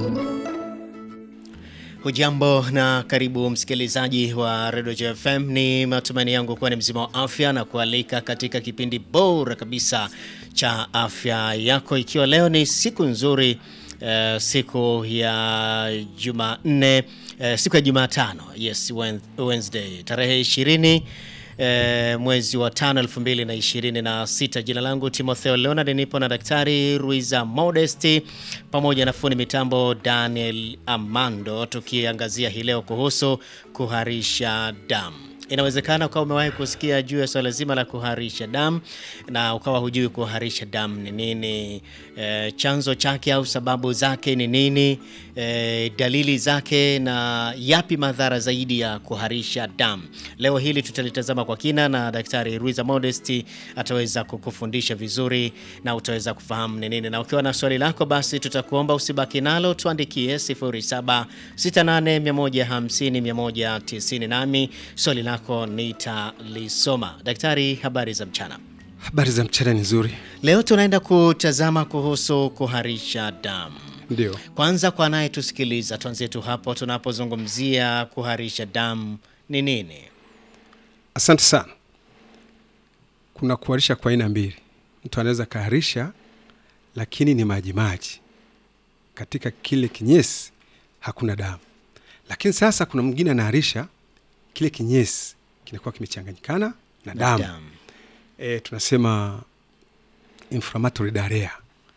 Hujambo na karibu msikilizaji wa Radio JFM. Ni matumaini yangu kuwa ni mzima wa afya na kualika katika kipindi bora kabisa cha afya yako, ikiwa leo ni siku nzuri eh, siku ya Jumanne eh, siku ya Jumatano, yes Wednesday tarehe 20 E, mwezi wa tano elfu mbili na ishirini na sita. Jina langu Timotheo Leonard, nipo na Daktari Ruiza Modesti pamoja na fundi mitambo Daniel Amando, tukiangazia hii leo kuhusu kuharisha damu. Inawezekana ukawa umewahi kusikia juu ya swala zima la kuharisha damu na ukawa hujui kuharisha damu ni nini, e, chanzo chake au sababu zake ni nini, e, dalili zake na yapi madhara zaidi ya kuharisha damu. Leo hili tutalitazama kwa kina na Daktari Ruiza Modesti ataweza kukufundisha vizuri na utaweza kufahamu ni nini, na ukiwa na swali lako basi tutakuomba usibaki nalo, tuandikie 0768150190 nami swali lako nitalisoma. Daktari, habari za mchana. Habari za mchana ni nzuri. Leo tunaenda kutazama kuhusu kuharisha damu. Ndio, Kwanza kwa anayetusikiliza, tuanzie tu hapo tunapozungumzia kuharisha damu ni nini? asante sana. Kuna kuharisha kwa aina mbili. Mtu anaweza kaharisha, lakini ni majimaji katika kile kinyesi, hakuna damu. Lakini sasa kuna mwingine anaharisha, kile kinyesi kinakuwa kimechanganyikana na damu. Damu. E, tunasema inflammatory diarrhea,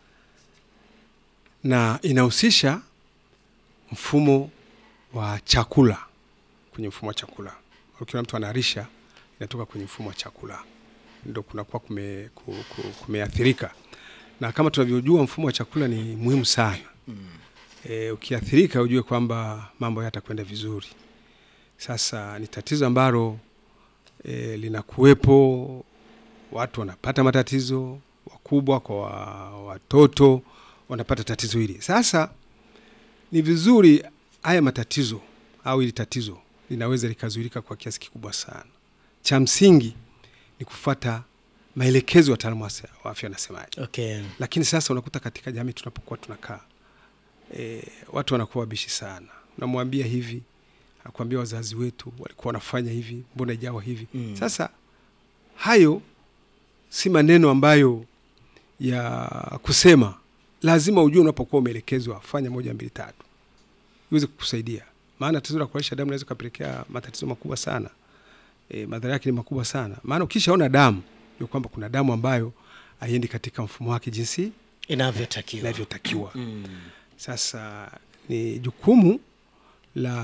na inahusisha mfumo wa chakula. Kwenye mfumo wa chakula, ukiona mtu anaharisha, inatoka kwenye mfumo wa chakula, ndo kunakuwa kume, ku- ku- kumeathirika. Na kama tunavyojua mfumo wa chakula ni muhimu sana. E, ukiathirika ujue kwamba mambo yatakwenda vizuri. Sasa ni tatizo ambalo e, linakuwepo, watu wanapata matatizo, wakubwa kwa wa- watoto wanapata tatizo hili. Sasa ni vizuri haya matatizo au hili tatizo linaweza likazuilika kwa kiasi kikubwa sana. Cha msingi ni kufuata maelekezo ya wataalamu wa sa- wa afya wanasemaje. Okay. Lakini sasa unakuta katika jamii tunapokuwa tunakaa e, watu wanakuwa wabishi sana. Unamwambia hivi, anakuambia wazazi wetu walikuwa wanafanya hivi, mbona ijawa hivi? Mm. Sasa hayo si maneno ambayo ya kusema. Lazima ujue unapokuwa umeelekezwa fanya moja mbili tatu, iweze kukusaidia, maana tatizo la kuharisha damu inaweza kupelekea matatizo makubwa sana. E, madhara yake ni makubwa sana, maana ukishaona damu ni kwamba kuna damu ambayo haiendi katika mfumo wake jinsi Inavyotakiwa. inavyotakiwa. Mm. Sasa ni jukumu la